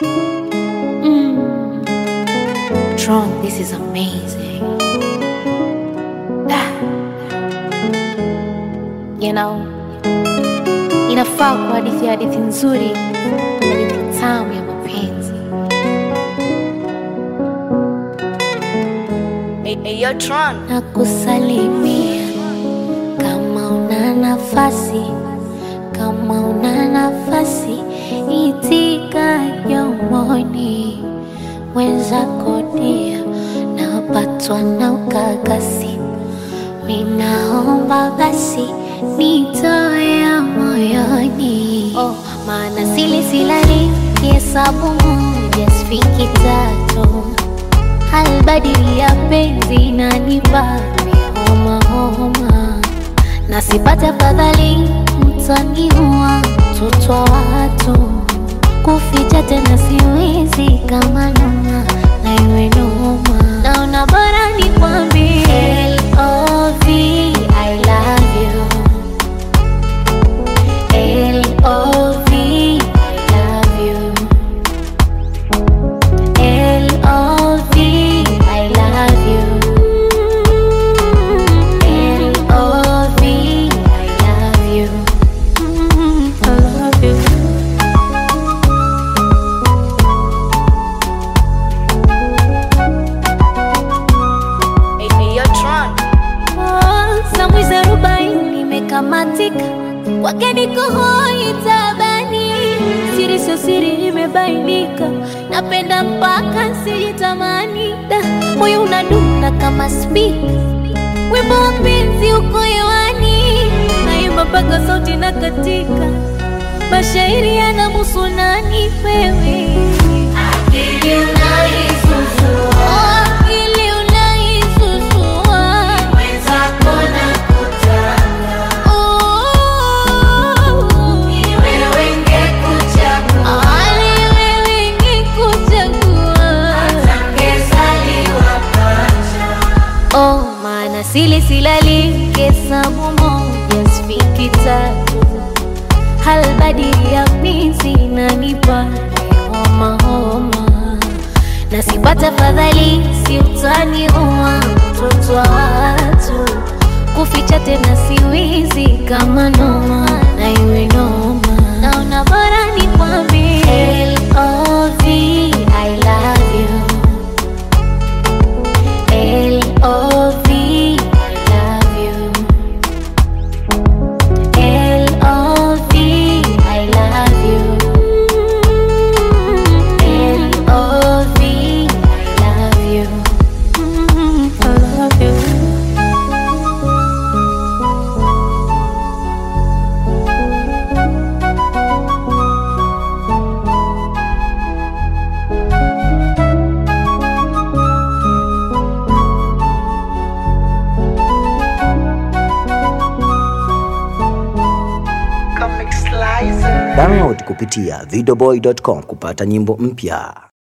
Mm. Tron, this is amazing. Ah. You know, inafaa kwa hadithi ya hadithi nzuri, hadithi tamu ya mapenzi. Hey, hey, yo, Tron. na kusalimia kama una nafasi, kama una nafasi, itika yomoni wenzako dia, napatwa na ukakasi, ninaomba basi nitoe moyoni, oh, maana sili silali kihesabu moja sifiki tatu halbadili ya penzi nanipa homa homa, na sipate afadhali mtaniua mtoto wa watu, kuficha tena siwezi kama noma na iwe noma, naona bora nikwambie L.O.V. I love you L.O.V. I love you L.O.V. I love you. L.O.V. I love you. Mm, I love you. Hey, hey, yo, Tron. Oh, Samwizi arobaini imekamatika kwake niko hoi tabani, siri sio siri imebainika, napenda mpaka sijitamani, da moyo unadunda kama spika, wimbo wa penzi uko hewani, naimba mpaka sauti na katika, mashairi yanamuhusu nani wewe Akili unaisusua, akili unaisusua, mwenzako nakutaka, ni wewe ngekuchagua, ni wewe ngekuchagua, hata ngezaliwa pacha. Oh, maana sili silali hesabu moja sifiki tatu halbadili ya penzi nanipa homa homa, na sipata fadhali si utani uwa mtoto wa watu, kuficha tena siwizi kama noma na iwe noma, naona bora nikwambie L.O.V. I love you L.O.V. I love you L.O.V. I love you. L.O.V. I love you. Mm, I love you. Download kupitia videoboy.com kupata nyimbo mpya.